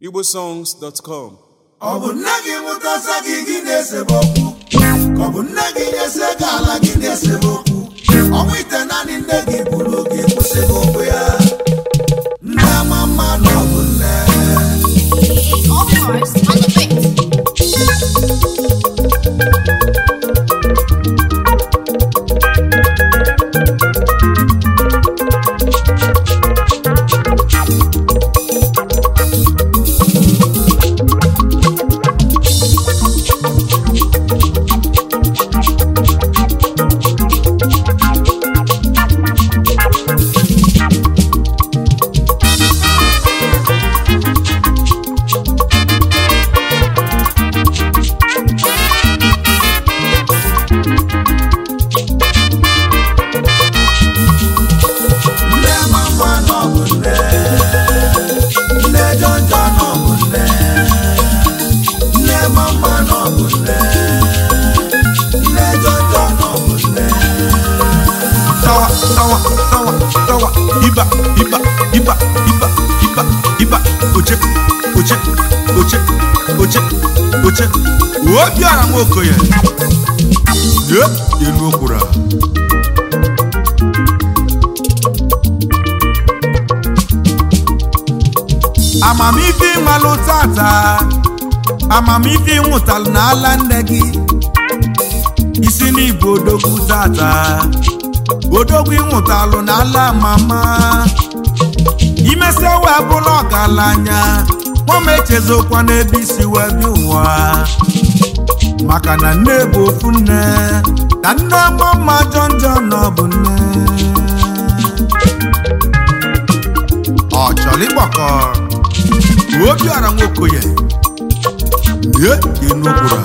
igbosongs.com ọ bụ nne gị mụtasa gị gị na-esebe okwu ka ọ bụ nne gị nyese gị ala gị na-esebe okwu ọnwa ite naanị nne gị bụrụ gị kwụsịrị okwu ya nne ama mma na ọ bụ nne All cars on the fix. nne ama mma na ọ bụ nne nne jọnjọ na ọ bụ nne nne ama mma na ọ bụ nne nne jọnjọ na ọ bụ nne sawa sawa sawa sawa iba iba iba iba iba iba oche oche oche oche oche obiara nwa okoye ye elu okwura amamife ịnwalụ tata amamife ịnwụtalụ n'ala nne gị isi n'igbo odogwu tata odogwu ịnwụtalụ n'ala mama imesi wee bụrụ ọgaranya nwama echezokwa n'ebe isi wee bịa ụwa maka na nne bụ ofu nne na nne mama jọnjọ na ọ bụ nne ọ chọrọ ịgbakọ obiara nwokoye ye enugbura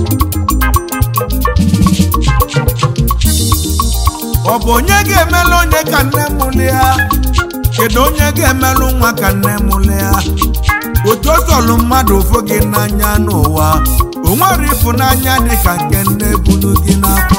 ọ bụ onye ga-emelụ onye ka nne mụlụ ya kedu onye ga-emelụ nwa ka nne mụlụ ya otu o sọlụ mmadụ ụfụ gị n'anya n'ụwa o nwere ịfụnanya dị ka nke nne bulu gị n'afọ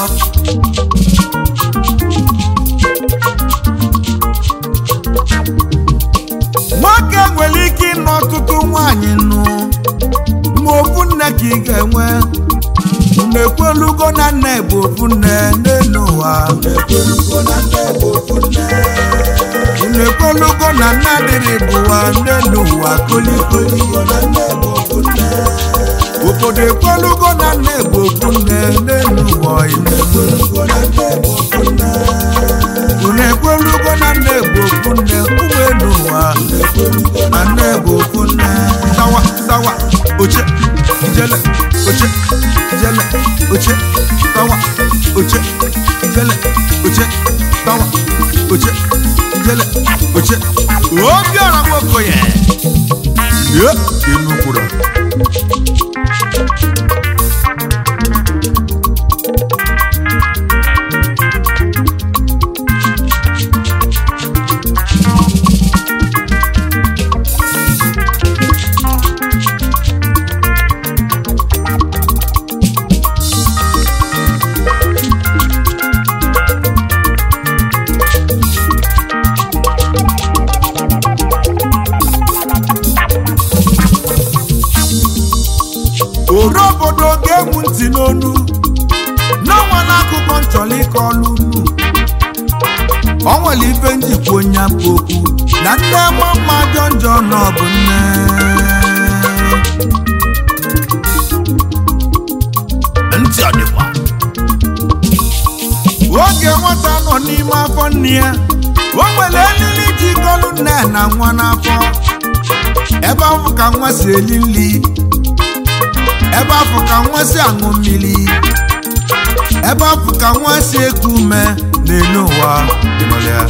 nwoke nwere ike ịnụ ọtụtụ nwaanyị nụ ma ofu nne ka ị ga-enwe unu ekwelugo na nne bụ ofu nne n'elu ụwa ekwelugo na nne bụ ofu nne unu ekwelugo na nne dịrị bụwa n'elu ụwa kolikoli ekwelugo na nne bụ ofu nne obodo ekwelugo na nne bụ ofu nne n'elu ụwa ime ekwelugo na nne bụ ofu nne unu ekwelugo na nne bụ ofu nne ụmụ elu ụwa na nne bụ ofu nne sawa sawa oche ijele oche ijele oche sawa oche ijele oche sawa oche ijele oche obiọra nwokoye ye enukwuru ore obodo ga-egwu ntị n'onu n'ọnwa n'akụkọ nchọrọ ịkọ ọlụ unu ọ nwere ife njikwa onye bụ okwu na nne mama jọ njọ na ọ bụ nne ntị ọ dịkwa oge nwata nọ n'ime afọ nne ya o nwere elili jikọlụ nne na nwa n'afọ ebe ahụ ka nwa si eli nri ebe afọ ka nwa si aṅụ mmiri ebe afọ ka nwa si eku ume n'elu ụwa ịnọrọ ya.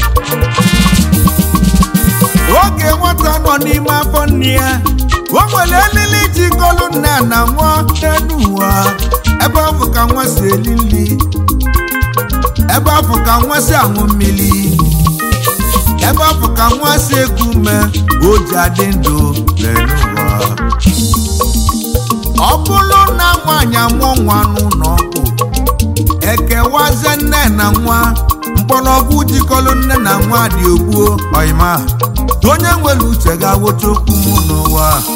oge nwata nọ n'ime afọ nne ya o nwere elili jikọlụ nne na nwa n'elu ụwa ebe afọ ka nwa si eli nri ebe afọ ka nwa si aṅụ mmiri ebe afọ ka nwa si eku ume o ji adị ndụ n'elu ụwa ọ bụrụ na nwaanyị amụọ nwa n'ụlọ ọgwụ ekewazie nne na nwa mkpọrọgwụ jikọrọ nne na nwa dị ogbuo ọyịma onye nwere uche ga-aghọta okwu m n'ụwa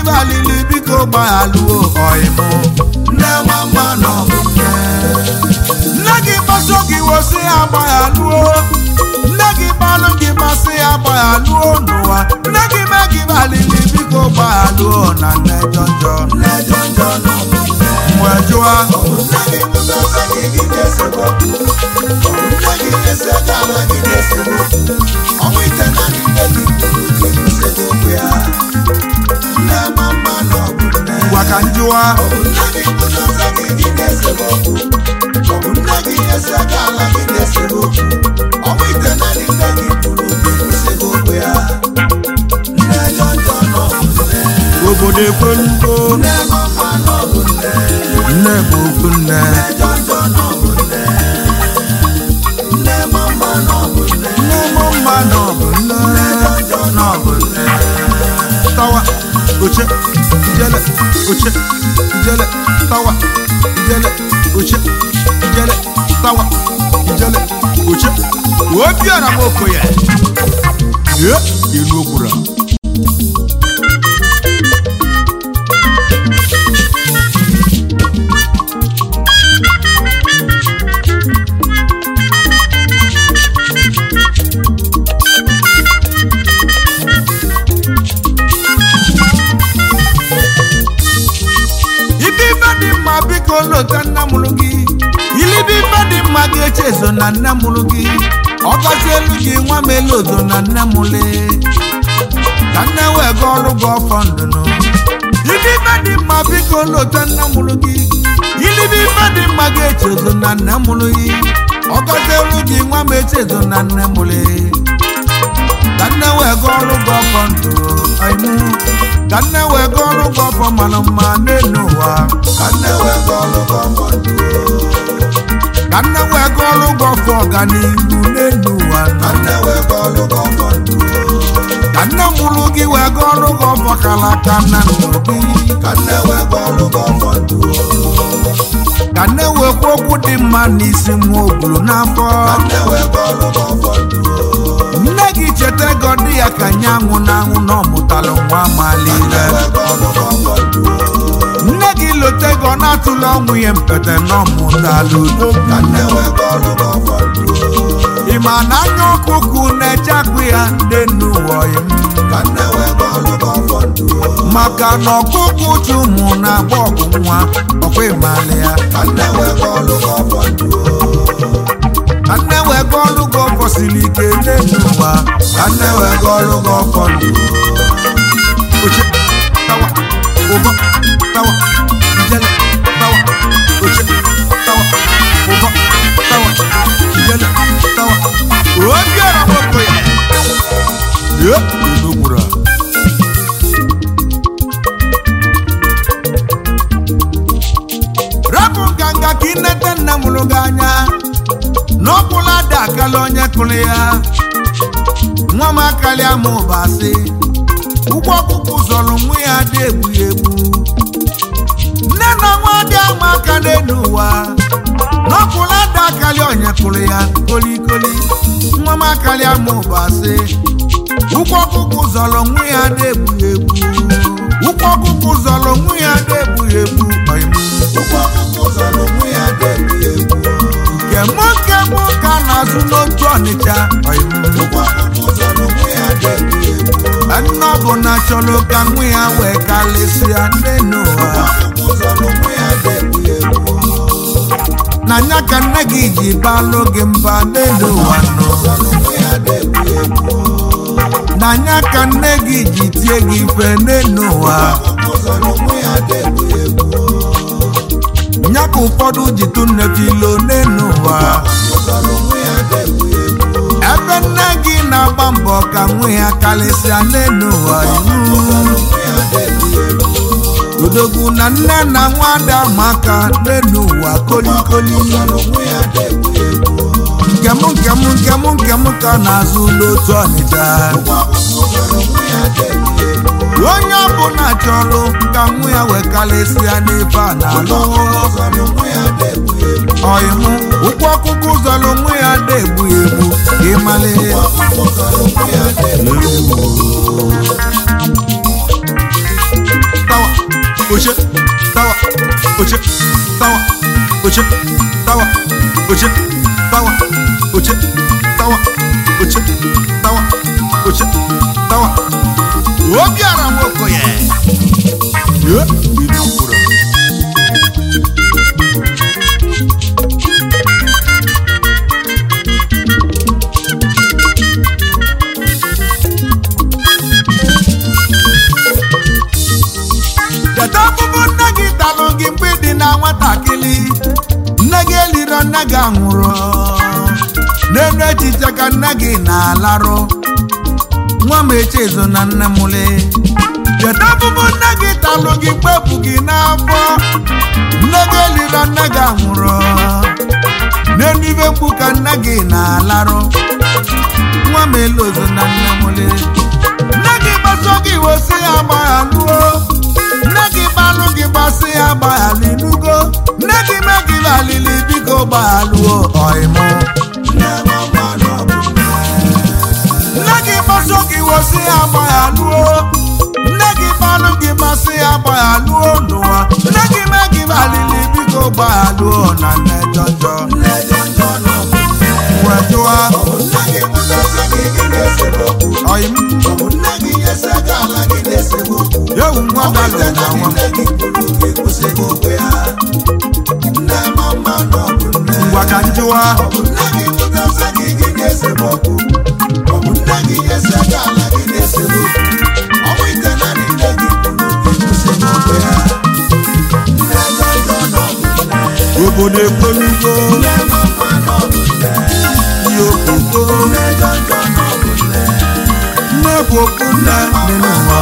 balili biko gbaghalụo ọyịmụ nne mama nọ bụ nne nne gị gbasọ gị wosi ya gbaghalụo nne gị gbalụ gị masị ya gbaghalụo n'ụwa nne gị mee gị balili biko gbaghalụo na nne jọnjọ nne jọnjọ nọ bụ nne mgbe jụa ọ bụ nne gị pụtara gị gị na-esegbu okwu ọ bụ nne gị na-ese gị ala gị na-esegbu okwu ọnwụ ite naanị nne gị kwuru gị na-esegbu okwu ya nne mama nọ bụ nne ngwa ka njụwa ọ bụ nne gị pụtara gị gị na-esegbu okwu ọ bụ nne gị na-ese gị ala gị na-esegbu okwu ọnwụ ite naanị nne gị kwuru gị na-esegbu okwu ya nne jọnjọ nọ bụ nne obodo ekwelugo nne mama nọ bụ nne nne bụ okwu nne jọjọ nọ bụ nne nne mama nọ bụ nne nne mụ mma nọ bụ nne jọjọ nọ bụ nne tawa oche ijele oche ijele tawa ijele oche ijele tawa ijele oche obiara m okoye ye ilu ogbura ibe ife dị mma biko lota nna mụrụ gị ilibe ife dị mma ga-eche ezo na nne mụrụ gị ọgọzi elu gị nwa m elu ozo na nne mụle ka nne wee ga ọrụ gị ọfọ ndụnụ ibe ife dị mma biko lota nna mụrụ gị ilibe ife dị mma ga-eche ezo na nne mụrụ gị ọgọzi elu gị nwa m eche ezo na nne mụle ka nne wee ga ọrụ gị ọfọ ndụ ọyịmụ ka nne wee ga ọrụ gị ọfọ mara mma n'elu ụwa ka nne wee gụọ ọrụ gị ọfọ ndụ ka nne wee ga ọrụ gị ọfọ ọganihu n'elu ụwa ka nne wee gụọ ọrụ gị ọfọ ndụ ka nne mụrụ gị wee ga ọrụ gị ọfọ kala aka na ndụ gị ka nne wee gụọ ọrụ gị ọfọ ndụ ka nne wee kwuo okwu dị mma n'isi nwa ogburu n'afọ ka nne wee gụọ ọrụ gị ọfọ ndụ nne gị cheta ego dị ya ka nye anwụ na anwụ na ọ mụtalụ nwa malile wee gụọ ọrụ gị ọfọ ndụ nne gị lote ego na-atụla ọnwụ ya mpete na ọ mụtalụ udo ka nne wee gụọ ọrụ gị ọfọ ndụ ị ma na anya ọkụkụ na-eche agụ ya dị n'ụwa ya ka nne wee gụọ ọrụ gị ọfọ ndụ maka na ọkụkụ uche ụmụ na-agba ọgụ nwa ọkwa ịmalị ya ka nne wee gụọ ọrụ gị ọfọ ndụ ka nne wee ga ọrụ gị ọfọ siri ike n'elu ụwa ka nne wee ga ọrụ gị ọfọ ndụ oche tawa ụbọ tawa ijele tawa oche tawa ụbọ tawa ijele tawa obiara nwoke ya ye udogbura rapụ nganga ka inete nne mụrụ gị anya n'ọkwụla ada akala onye kụrụ ya nwa m akalịa m ụbasị ụgbọ ọkụkụ zọrọ nwa ya dị egbu ya egbu nne na nwa dị ama aka n'elu ụwa n'ọkwụla ada akali onye kụrụ ya kolikoli nwa m akalịa m ụbasị ụgbọ ọkụkụ zọrọ nwa ya dị egbu ya egbu ụgbọ ọkụkụ zọrọ nwa ya dị egbu ya egbu ọyịmụ ụgbọ ọkụkụ zọrọ onwe ya na-egbu egbu nke mụ nke mụ ka na-azụ n'otu ọnịcha ọyịmụ ụgbọ ọkụkụ zọrọ onwe ya na-egbu egbu nne ọ bụ na chọrọ ka nwa ya wee kalịsịa nne n'ụwa ọkụkụ zọrọ onwe ya na-egbu egbu na nya ka nne gị ji balụ gị mba nne n'ụwa nọ zọrọ onwe ya na-egbu egbu na nya ka nne gị ji tie gị ife nne n'ụwa ọkụkụ zọrọ onwe ya na-egbu egbu nya ka ụfọdụ ji tụ nne filo nne n'ụwa ọkụkụ zọrọ onwe ya na-egbu egbu ebe nne gị na-agba mbọ ka nwa ya kalịsịa nne n'ụwa iwu onwe ya na-egbu egbu odogwu na nne na nwa dị ama aka nne n'ụwa kolikoli zọrọ onwe ya na-egbu egbu nkem nkem nkem nkem ka na-azụ n'otu ọnịcha ọkụkụ zọrọ onwe ya na-egbu egbu onye ọbụla chọrọ ka nwa ya wee kalịsịa n'ife a na-alụ zọrọ onwe ya na-egbu egbu ọyịmụ ụkwụ ọkụkụ zọrọ onwe ya na-egbu ya egbu ịmalị ọkụkụ zọrọ onwe ya na-egbu egbu oche tawa oche tawa oche tawa oche tawa oche tawa oche tawa oche tawa obiara nwokoye ye ilu kwuru Kedu ọbụbụ nne gị talụ gị mgbe ị dị na nwatakịrị nne gị eliro nne gị anwụrụ n'elu echiche ka nne gị na-alarụ nwa m echezo na nne mụle kedu ọbụbụ nne gị talụ gị mgbe bụ gị n'afọ nne gị eliro nne gị anwụrụ n'elu ibe mkpu ka nne gị na-alarụ nwa m elozo na nne mụle nne gị gbaso gị wosi ya gbaghalụo nne gị gbalụ gị gbasị ya gbaghalụ inugo nne gị mee gị balili biko gbaghalụo ọịmụ nne mama nọ bụ nne nne gị gbaso gị wosi ya gbaghalụo nne gị gbalụ gị gbasị ya gbaghalụo n'ụwa nne gị mee gị balili biko gbaghalụo na nne jọjọ nne jọjọ nọ bụ nne wetụa ọ bụ nne gị pụtasị gị gị na-esemokwu ọyịm ọ bụ nne gị nyesa gị ala gị na-esemokwu ewu nwa ọ bụ balụ ite na na nwa nne gị kwuru gị kwụsịghị okwe ya nne mama nọ bụ nne ngwa ka njụwa ọ bụ nne gị pụtasị gị gị na-esemokwu ọ bụ nne gị nyesa gị ala gị na-esemokwu ọ bụ ite na nne gị kwuru gị kwụsịghị okwe ya nne jọjọ nọ bụ nne obodo ekwelugo nne mama nọ bụ nne ihe okoko nne jọjọ nọ bụ nne nne bụ okwu nne dị n'ụwa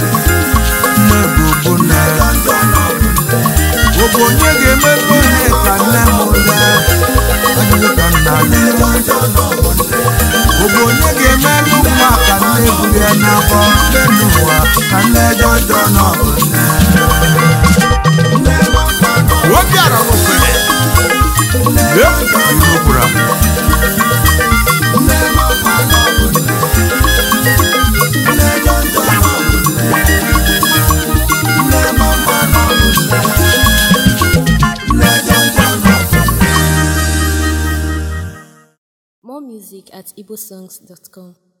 nne bụ okwu nne jọjọ nọ bụ nne ọ bụ onye ga-emerụ ihe ka nne m ụlọ ajụjụ ka nna nne gị jọjọ nọ bụ nne ọ bụ onye ga-emerụ nwa ka nne bulie n'afọ nne n'ụwa ka nne jọjọ nọ bụ nne nne mama nọ obiara nwofere efu iwu gwara m nne mama nọ bụ nne nne jọjọ nọ bụ nne nne mama nọ bụ nne nne jọjọ nọ bụ nne More music at igbosongs.com.